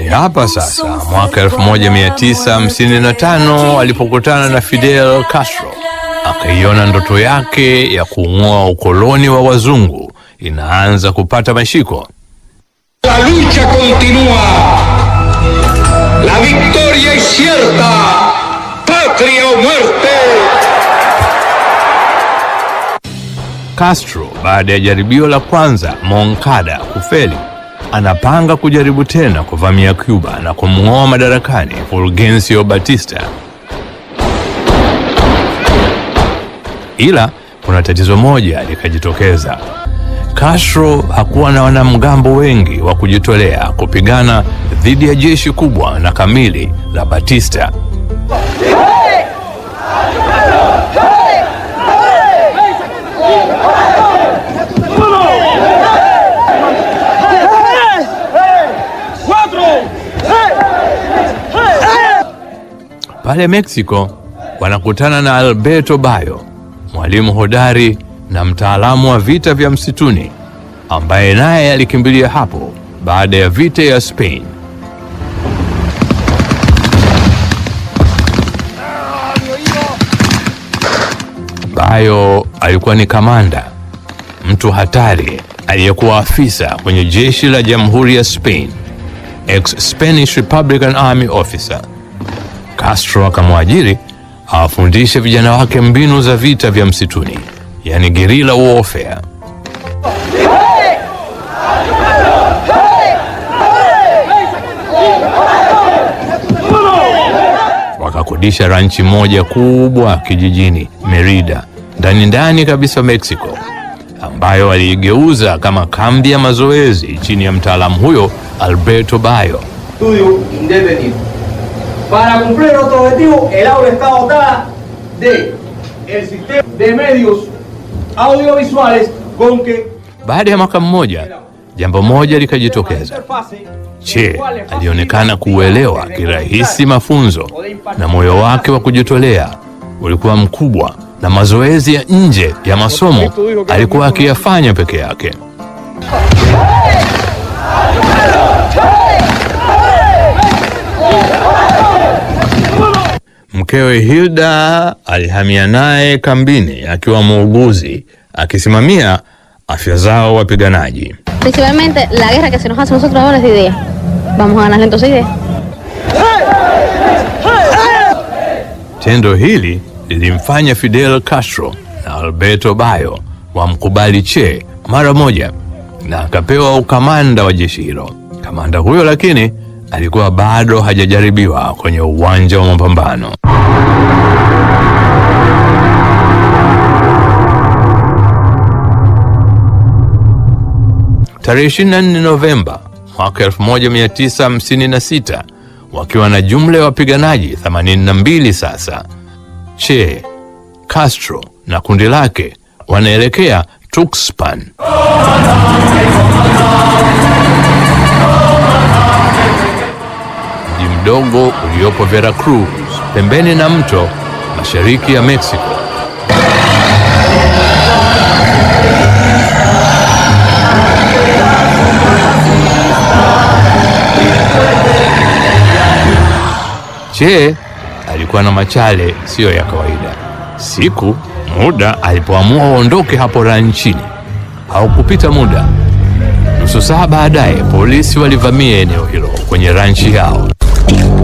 Ni hapa sasa mwaka 1955 alipokutana na Fidel Castro, akaiona ndoto yake ya kung'oa ukoloni wa wazungu inaanza kupata mashiko. La lucha continúa. La victoria es cierta. Patria o muerte. Castro baada ya jaribio la kwanza Moncada kufeli, anapanga kujaribu tena kuvamia Cuba na kumng'oa madarakani Fulgencio Batista. Ila kuna tatizo moja likajitokeza. Castro hakuwa na wanamgambo wengi wa kujitolea kupigana dhidi ya jeshi kubwa na kamili la Batista. Pale Mexico wanakutana na Alberto Bayo, mwalimu hodari na mtaalamu wa vita vya msituni ambaye naye alikimbilia hapo baada ya vita ya Spain. Bayo alikuwa ni kamanda, mtu hatari aliyekuwa afisa kwenye jeshi la Jamhuri ya Spain, ex Spanish Republican Army officer. Castro akamwajiri awafundishe vijana wake mbinu za vita vya msituni, yani guerrilla warfare. Wakakodisha ranchi moja kubwa kijijini Merida, ndani ndani kabisa Mexico, ambayo waliigeuza kama kambi ya mazoezi chini ya mtaalamu huyo Alberto Bayo. estudio indefinido. Para cumplir nuestro objetivo, el aula está dotada de el sistema de medios audiovisuales con que Baada ya mwaka mmoja, jambo moja likajitokeza. Che alionekana kuuelewa kirahisi mafunzo na moyo wake wa kujitolea ulikuwa mkubwa, na mazoezi ya nje ya masomo alikuwa akiyafanya peke yake. Mkewe Hilda alihamia naye kambini akiwa muuguzi akisimamia afya zao wapiganaji. Principalmente la guerra que se nos hace a nosotros ahora es de idea. Vamos a ganarle entonces idea. Tendo hili lilimfanya Fidel Castro na Alberto Bayo wamkubali Che mara moja na akapewa ukamanda wa jeshi hilo. Kamanda huyo lakini alikuwa bado hajajaribiwa kwenye uwanja wa mapambano. Tarehe 24 Novemba mwaka 1956 wakiwa na jumla ya wapiganaji 82 sasa, Che, Castro na kundi lake wanaelekea Tuxpan. Mji mdogo uliopo Veracruz, pembeni na mto mashariki ya Mexico. Che alikuwa na machale siyo ya kawaida. Siku muda alipoamua waondoke hapo ranchini, haukupita muda, nusu saa baadaye polisi walivamia eneo hilo kwenye ranchi yao.